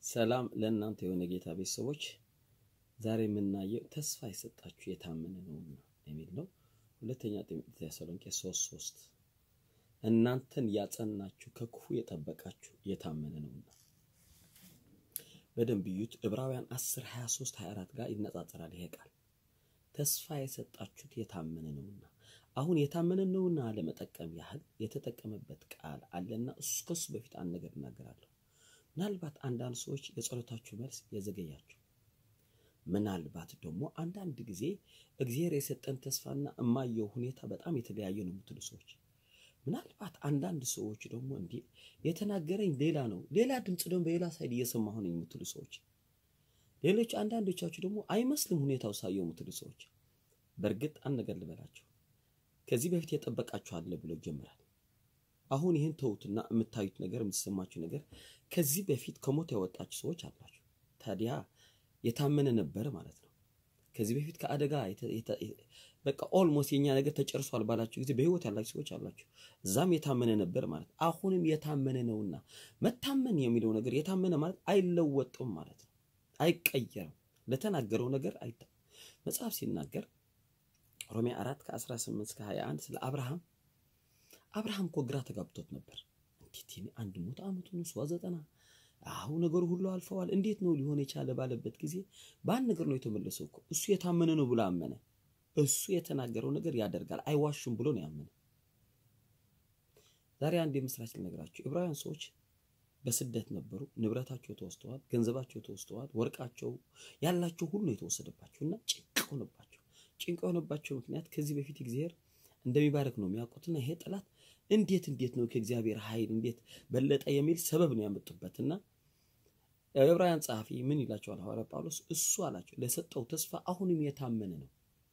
ሰላም ለእናንተ የሆነ ጌታ ቤተሰቦች፣ ዛሬ የምናየው ተስፋ የሰጣችሁ የታመነ ነውና የሚል ነው። ሁለተኛ ተሰሎንቄ ሶስት ሶስት እናንተን ያጸናችሁ ከክፉ የጠበቃችሁ የታመነ ነውና። በደንብ እዩት። ዕብራውያን 10 23 24 ጋር ይነጻጸራል ይሄ ቃል ተስፋ የሰጣችሁት የታመነ ነውና። አሁን የታመነ ነውና ለመጠቀም ያህል የተጠቀመበት ቃል አለና እሱ ከሱ በፊት አንድ ነገር እናገራለሁ። ምናልባት አንዳንድ ሰዎች የጸሎታችሁ መልስ የዘገያችሁ፣ ምናልባት ደግሞ አንዳንድ ጊዜ እግዚአብሔር የሰጠን ተስፋና እማየው ሁኔታ በጣም የተለያየ ነው የምትሉ ሰዎች፣ ምናልባት አንዳንድ ሰዎች ደግሞ እንዲህ የተናገረኝ ሌላ ነው፣ ሌላ ድምፅ ደግሞ በሌላ ሳይድ እየሰማሁ ነኝ የምትሉ ሰዎች፣ ሌሎች አንዳንዶቻችሁ ደግሞ አይመስልም ሁኔታው ሳየው የምትሉ ሰዎች፣ በእርግጥ አንድ ነገር ልበላችሁ ከዚህ በፊት የጠበቃችሁ አለ ብሎ ይጀምራል። አሁን ይህን ተውትና የምታዩት ነገር የምትሰማችሁ ነገር ከዚህ በፊት ከሞት ያወጣችሁ ሰዎች አላችሁ። ታዲያ የታመነ ነበር ማለት ነው። ከዚህ በፊት ከአደጋ በቃ ኦልሞስት የኛ ነገር ተጨርሷል ባላችሁ ጊዜ በህይወት ያላችሁ ሰዎች አላችሁ። እዛም የታመነ ነበር ማለት አሁንም የታመነ ነውና። መታመን የሚለው ነገር የታመነ ማለት አይለወጥም ማለት ነው። አይቀየርም። ለተናገረው ነገር አይታ መጽሐፍ ሲናገር ሮሜ 4 ከ18 እስከ 21 ስለ አብርሃም አብርሃም እኮ ግራ ተጋብቶት ነበር። እንዴት ይሄ አንድ ሞት ዓመቱ ነው ሷ ዘጠና አሁን ነገሩ ሁሉ አልፈዋል፣ እንዴት ነው ሊሆን የቻለ ባለበት ጊዜ በአንድ ነገር ነው የተመለሰው እኮ እሱ የታመነ ነው ብሎ አመነ። እሱ የተናገረው ነገር ያደርጋል አይዋሹም ብሎ ነው ያመነ። ዛሬ አንድ የምስራች ልነግራችሁ። ዕብራውያን ሰዎች በስደት ነበሩ። ንብረታቸው ተወስደዋል፣ ገንዘባቸው ተወስደዋል፣ ወርቃቸው ያላቸው ሁሉ ነው የተወሰደባቸው እና ጭንቅ ሆነባቸው። ጭንቅ የሆነባቸው ምክንያት ከዚህ በፊት እግዚአብሔር እንደሚባረክ ነው የሚያውቁትና ይሄ ጠላት እንዴት እንዴት ነው ከእግዚአብሔር ኃይል እንዴት በለጠ የሚል ሰበብ ነው ያመጡበትና የዕብራውያን ጸሐፊ ምን ይላቸዋል ሐዋርያ ጳውሎስ? እሱ አላቸው ለሰጠው ተስፋ አሁንም የታመነ ነው።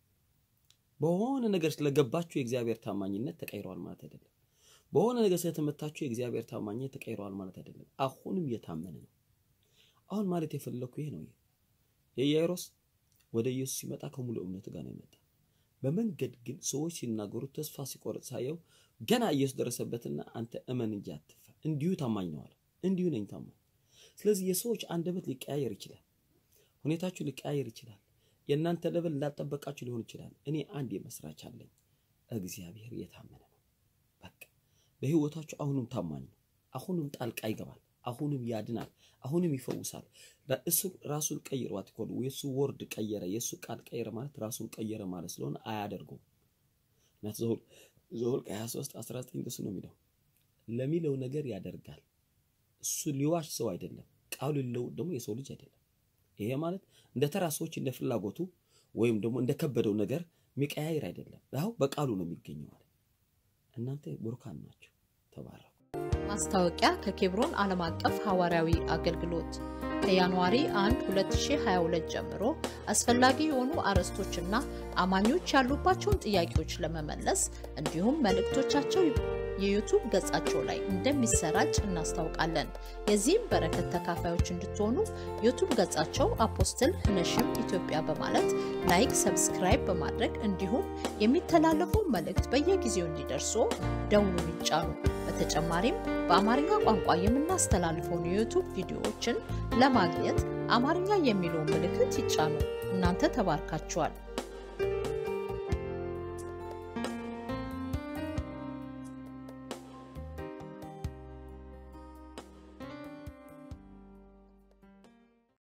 በሆነ ነገር ስለገባችሁ የእግዚአብሔር ታማኝነት ተቀይረዋል ማለት አይደለም። በሆነ ነገር ስለተመታችሁ የእግዚአብሔር ታማኝነት ተቀይረዋል ማለት አይደለም። አሁንም የታመነ ነው። አሁን ማለት የፈለኩ ይሄ ነው። የኢያይሮስ ወደ ኢየሱስ ሲመጣ ከሙሉ እምነት ጋር ነው የመጣ። በመንገድ ግን ሰዎች ሲናገሩት ተስፋ ሲቆርጥ ሳየው ገና ኢየሱስ ደረሰበትና አንተ እመን እንጂ አትፍራ፣ እንዲሁ ታማኝ ነው አለ። እንዲሁ ነኝ ታማኝ። ስለዚህ የሰዎች አንደበት ሊቀያየር ይችላል፣ ሁኔታችሁ ሊቀያየር ይችላል፣ የእናንተ ለበል እንዳልጠበቃችሁ ሊሆን ይችላል። እኔ አንድ የመስራች አለኝ፣ እግዚአብሔር የታመነ ነው። በቃ በህይወታችሁ አሁንም ታማኝ ነው። አሁንም ጣልቃ ይገባል። አሁንም ያድናል። አሁንም ይፈውሳል። እሱ ራሱን ቀይሯት እኮ ነው። የሱ ወርድ ቀየረ፣ የሱ ቃል ቀየረ ማለት ራሱን ቀየረ ማለት ስለሆነ አያደርገውም። ናት ዘኍልቍ 23 19 እሱ ነው የሚለው ለሚለው ነገር ያደርጋል። እሱ ሊዋሽ ሰው አይደለም። ቃሉ ሊለውጥ ደግሞ የሰው ልጅ አይደለም። ይሄ ማለት እንደ ተራ ሰዎች እንደ ፍላጎቱ ወይም ደግሞ እንደ ከበደው ነገር የሚቀያየር አይደለም። ያው በቃሉ ነው የሚገኘው ማለት እናንተ ቡሩካን ናቸው። ተባረኩ። ማስታወቂያ ከኬብሮን ዓለም አቀፍ ሐዋርያዊ አገልግሎት ከጃንዋሪ 1 2022 ጀምሮ አስፈላጊ የሆኑ አርዕስቶችና አማኞች ያሉባቸውን ጥያቄዎች ለመመለስ እንዲሁም መልእክቶቻቸው የዩቱብ ገጻቸው ላይ እንደሚሰራጭ እናስታውቃለን። የዚህም በረከት ተካፋዮች እንድትሆኑ ዩቱብ ገጻቸው አፖስትል ነሽም ኢትዮጵያ በማለት ላይክ፣ ሰብስክራይብ በማድረግ እንዲሁም የሚተላለፉ መልእክት በየጊዜው እንዲደርሱ ደውሉን ይጫኑ። በተጨማሪም በአማርኛ ቋንቋ የምናስተላልፈውን የዩቱብ ቪዲዮዎችን ለማግኘት አማርኛ የሚለውን ምልክት ይጫኑ። እናንተ ተባርካችኋል።